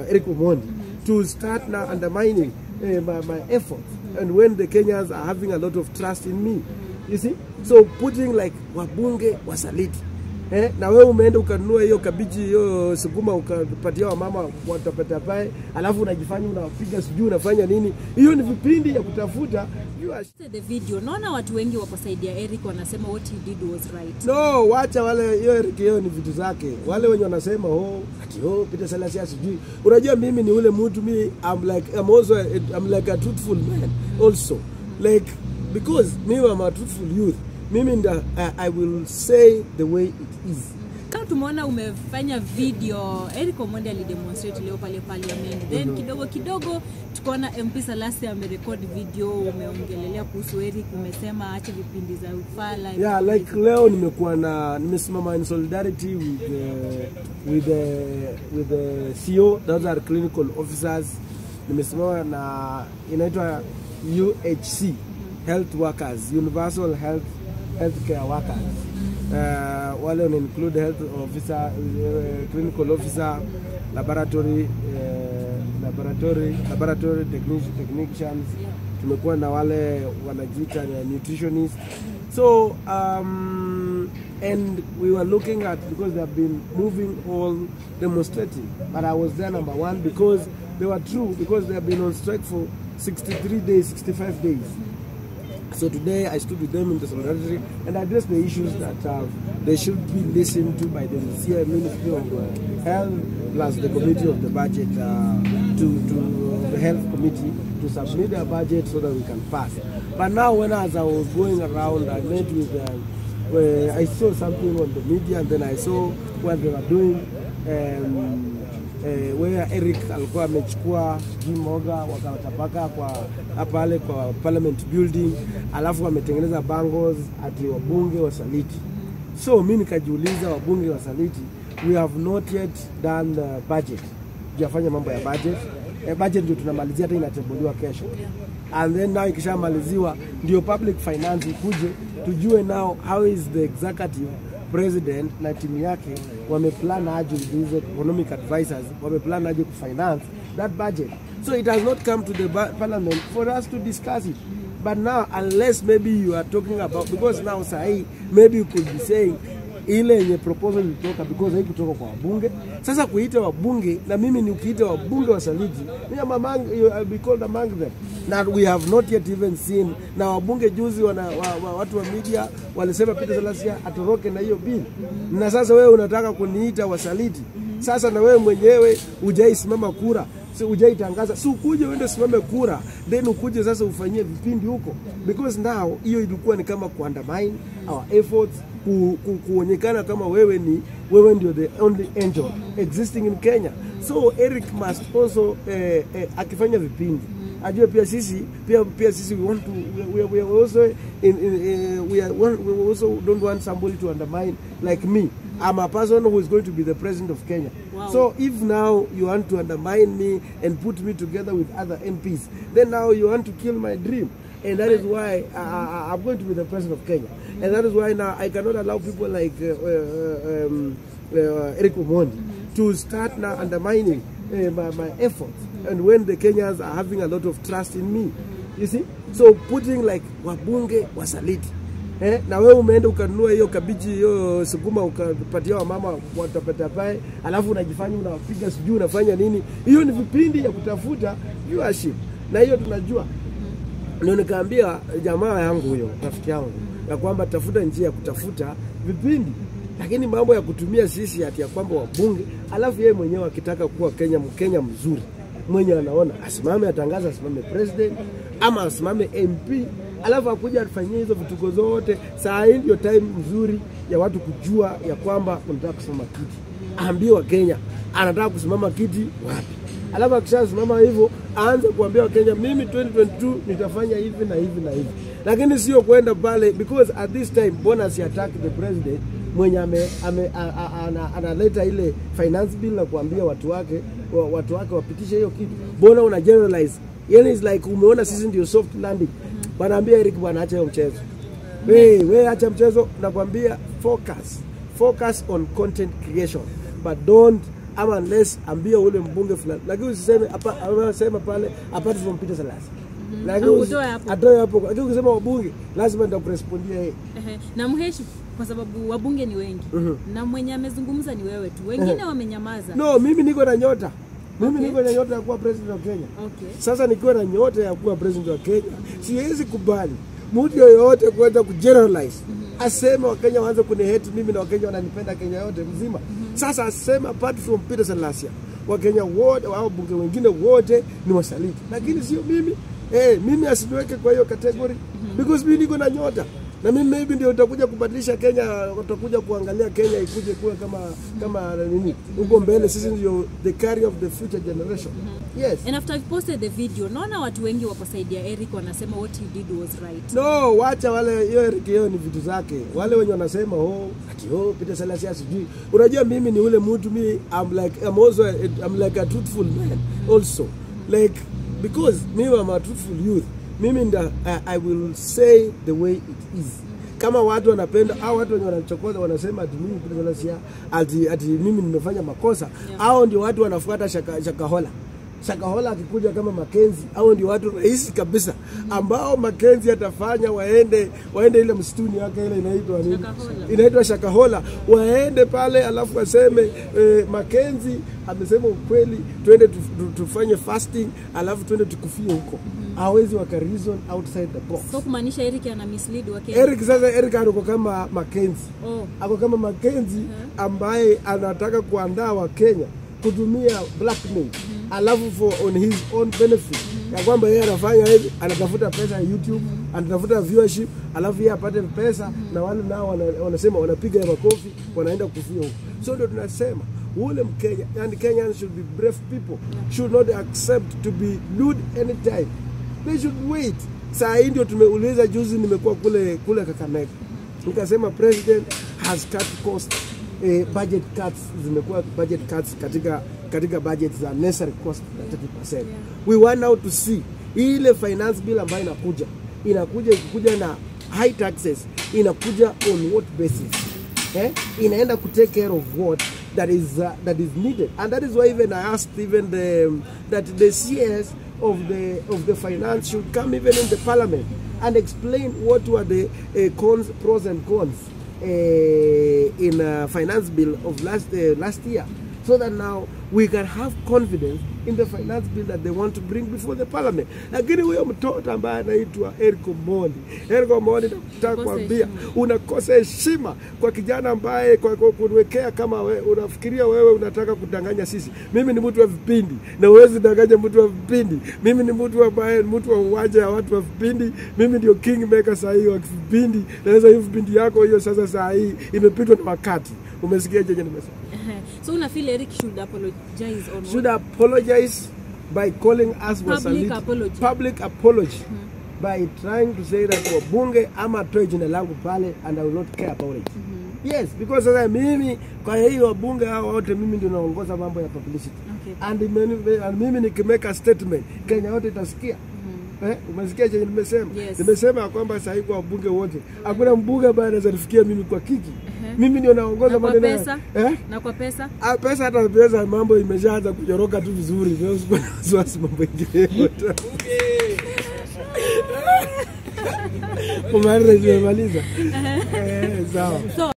Eric Omondi to start now undermining uh, my, my efforts and when the Kenyans are having a lot of trust in me you see so putting like wabunge wasaliti Eh, na wewe umeenda ukanunua hiyo kabichi hiyo sukuma ukapatia wamama watapetapae, alafu unajifanya unapiga sijui unafanya nini. Hiyo ni vipindi ya kutafuta viewership. the video naona watu wengi wako side ya Eric wanasema what he did was right No, wacha wale hiyo Eric hiyo ni vitu zake. Wale wenye wanasema oh ati oh Peter Salasya sijui. Unajua mimi ni ule mtu mi I'm like I'm also a, I'm like a truthful man also. Like because me I'm a truthful youth. Mimi nda, I, I will say the way it is. kama tumeona umefanya video Eric Omondi alidemonstrate leo pale parliament then kidogo kidogo tukaona MP Salasya amerekod video umeongelelea kuhusu Eric umesema ache vipindi za ufala Yeah, like leo nimekuwa na nimesimama in solidarity with uh, with the with the CO those are clinical officers. Nimesimama na inaitwa UHC health workers, universal health healthcare workers. Uh, wale wana include health officer, uh, clinical officer, laboratory uh, laboratory laboratory technici- technicians tumekuwa na wale wanajiita na nutritionist so um, and we were looking at because they have been moving all demonstrating but i was there number one because they were true because they have been on strike for 63 days 65 days so today I stood with them in the solidarity and addressed the issues that uh, they should be listened to by the CI Ministry of uh, Health plus the committee of the budget uh, to, to the health committee to submit a budget so that we can pass. But now when as I was going around, I met with, uh, where I saw something on the media and then I saw what they were doing. Um, eh, where Eric alikuwa amechukua sijui moga wakawatapaka kwa pale kwa parliament building, alafu wametengeneza bangles ati wabunge wasaliti. So mi nikajiuliza, wabunge wasaliti, we have not yet done the budget, tujafanya mambo ya budget. Eh, budget ndio tunamalizia, hata inatembuliwa kesho and then now ikishamaliziwa ndio public finance ikuje, tujue now how is the executive president na timu yake wameplan aje with these economic advisors wameplan aje kufinance that budget so it has not come to the ba- parliament for us to discuss it but now unless maybe you are talking about because now sahi maybe you could be saying ile yenye proposal ilitoka because haikutoka kwa wabunge. Sasa kuita wabunge na mimi ni ukiita wabunge wasaliti, me am among, you, I'll be called among them na we have not yet even seen. Na wabunge juzi wana, wa, wa, watu wa media walisema Peter Salasya atoroke na hiyo bill, na sasa wewe unataka kuniita wasaliti. Sasa na wewe mwenyewe hujaisimama kura si hujaitangaza, si ukuje uende usimame kura, then ukuje sasa ufanyie vipindi huko, because now hiyo ilikuwa ni kama kuandamine our efforts ku, ku, kuonekana kama wewe ni wewe ndio the only angel existing in Kenya. So Eric must also eh, eh, akifanya vipindi ajue pia sisi pia pia sisi we want to we, we, we are also in, in, uh, we are one, we also don't want somebody to undermine like me. I'm a person who is going to be the president of Kenya. Wow. So if now you want to undermine me and put me together with other MPs, then now you want to kill my dream. And that is why I, I, I'm going to be the president of Kenya. And that is why now I cannot allow people like uh, uh, um, uh, Eric Omondi to start now undermining uh, my, my efforts. And when the Kenyans are having a lot of trust in me, you see? So putting like wabunge wasaliti Eh, na wewe umeenda ukanunua hiyo kabichi hiyo sukuma ukapatia wamama watapetapae, alafu unajifanya unapiga sijui unafanya nini. Hiyo ni vipindi ya kutafuta viewership, na hiyo tunajua. Ndio nikaambia jamaa yangu huyo rafiki yangu ya kwamba tafuta njia ya kutafuta vipindi, lakini mambo ya kutumia sisi ati ya kwamba wabunge, alafu yeye mwenyewe akitaka kuwa Kenya Mkenya mzuri mwenye anaona asimame atangaza asimame president ama asimame MP alafu akuja afanyie hizo vituko zote. Saa hii ndio time mzuri ya watu kujua ya kwamba unataka kusimama kiti, aambie Wakenya anataka kusimama kiti wapi, alafu akishasimama hivyo aanze kuambia Wakenya, mimi 2022 nitafanya hivi na hivi na hivi, lakini sio kwenda pale, because at this time mbona si attack the president mwenye ame, ame, a, a, ana, analeta ile finance bill na kuambia watu wake wa- watu wake wapitishe hiyo kitu, mbona una generalize yani is like umeona sisi ndio soft landing. Wanaambia Eric bwana, acha hiyo mchezo. We, we acha mchezo, nakwambia focus. Focus on content creation but don't ama unless ambia ule mbunge fulani, lakini usiseme hapa, anasema pale apart from Peter Salasi lakini Au usi- utoe hapo. atoe hapo, lakini ukisema wabunge lazima nitakurespondia yeye. Ehe, na mheshi kwa sababu wabunge ni wengi na mwenye amezungumza ni wewe tu, wengine wamenyamaza. No, mimi niko na nyota, mimi Okay. niko na nyota ya kuwa president wa Kenya. Okay. Sasa nikiwa na nyota ya kuwa president wa Kenya, siwezi kubali mtu yoyote kuweza kugeneralize aseme Wakenya waanze kunihate mimi na Wakenya wananipenda Kenya yote mzima. Sasa aseme apart from Peter Salasia, Wakenya wote au bunge wengine wote ni wasaliti, lakini sio mimi. Eh, mimi asiniweke kwa hiyo category because mimi niko na nyota na mimi maybe ndio utakuja kubadilisha Kenya, utakuja kuangalia Kenya ikuje kuwa kama kama nini huko mbele. Sisi ndio the carrier of the future generation. Yes. And after you posted the video, naona watu wengi wako side ya Eric wanasema what he did was right. No, wacha wale hiyo Eric hiyo ni vitu zake. Wale wenye wanasema oh, ati oh Peter Salasya sijui. Unajua mimi ni ule mtu mi I'm like I'm also a, I'm like a truthful man also. Like because me I'm a truthful youth. Mimi nda I, I will say the way it is. Kama watu wanapenda au watu wenye wanachokoza wanasema ati mimi Peter Salasya ati ati mimi nimefanya makosa, hao ndio watu wanafuata shaka, shakahola. Shakahola akikuja kama Makenzi au ndio watu rahisi kabisa ambao Makenzi atafanya waende waende ile msituni yake ile inaitwa nini? Shakahola. Inaitwa Shakahola, waende pale alafu waseme eh, Makenzi amesema ukweli, twende tu, tu, tufanye fasting alafu twende tukufie huko. Hawezi waka reason outside the box. So kumaanisha Eric ana mislead wa Kenya. Eric sasa, Eric ako kama Makenzi Oh. ako kama Makenzi ambaye anataka kuandaa Wakenya kutumia blackmail alafu for on his own benefit ya kwamba yeye anafanya hivi, anatafuta pesa ya YouTube, anatafuta viewership, alafu yeye apate pesa na wale nao wana- wanasema wanapiga makofi, wanaenda kufia huko. So ndio tunasema ule Mkenya and Kenyans should be brave people should not accept to be lured anytime they should wait. Saa hii ndio tumeuliza, juzi nimekuwa kule kule Kakamega nikasema president has cut cost eh, budget cuts zimekuwa budget cuts katika katika budget za necessary cost na 30%. We want now to see ile finance bill ambayo inakuja inakuja ikikuja na high taxes inakuja on what basis eh? inaenda ku take care of what that is uh, that is needed and that is why even I asked even the that the CS of the of the finance should come even in the parliament and explain what were the uh, cons pros and cons uh, in uh, finance bill of last uh, last year so that now we can have confidence in the finance bill that they want to bring before the parliament lakini huyo mtoto ambaye anaitwa Eric Omondi Eric Omondi nataka Unakosa kuambia heshima. unakosa heshima kwa kijana ambaye kwa, kwa kunwekea kama we, unafikiria wewe unataka kudanganya sisi. Mimi ni mtu wa vipindi na huwezi danganya mtu wa vipindi. Mimi ni mtu ambaye ni mtu wa uwanja ya watu wa vipindi. Mimi ndio kingmaker saa hii wa vipindi. Naweza hiyo vipindi yako hiyo sasa saa hii imepitwa na wakati. Umesikia jenye nimesema? Ehe. so una feel Eric should apologize on should what? apologize by calling us Public wasaliti. apology. Public apology. By trying to say that wabunge ama atoe jina langu pale and I will not care about it. Yes, because sasa mimi kwa hiyo wabunge hao wote mimi ndio naongoza mambo ya publicity. Okay. And, mimi- and mimi nikimeka statement Kenya yote itasikia. Eh, umesikia chenye nimesema? Yes. Nimesema ya kwamba sasa hivi kwa wabunge wote hakuna mbunge ambaye anaweza nifikia mimi kwa kiki. Mimi ndio naongoza Na kwa maneno ya- pesa? Eh? Na kwa pesa? Ah, pesa hata pesa mambo imeshaanza kujoroka tu vizuri. Wewe usikuwe na wasiwasi mambo ingine yote. Kumaliza tumemaliza. Eh, sawa. So